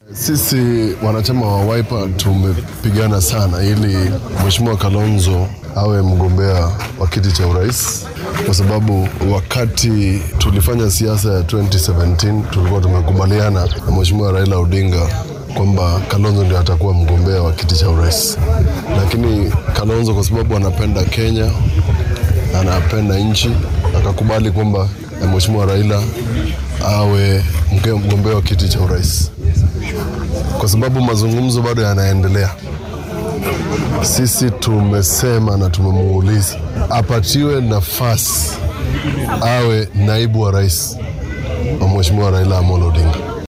Sisi wanachama wa Wiper tumepigana sana ili Mheshimiwa Kalonzo awe mgombea wa kiti cha urais, kwa sababu wakati tulifanya siasa ya 2017 tulikuwa tumekubaliana na Mheshimiwa Raila Odinga kwamba Kalonzo ndio atakuwa mgombea wa kiti cha urais, lakini Kalonzo kwa sababu anapenda Kenya, anapenda nchi, akakubali kwamba Mheshimiwa Raila awe mgombea wa kiti cha urais kwa sababu mazungumzo bado yanaendelea. Sisi tumesema na tumemuuliza apatiwe nafasi awe naibu wa rais wa Mheshimiwa Raila Amolo Odinga.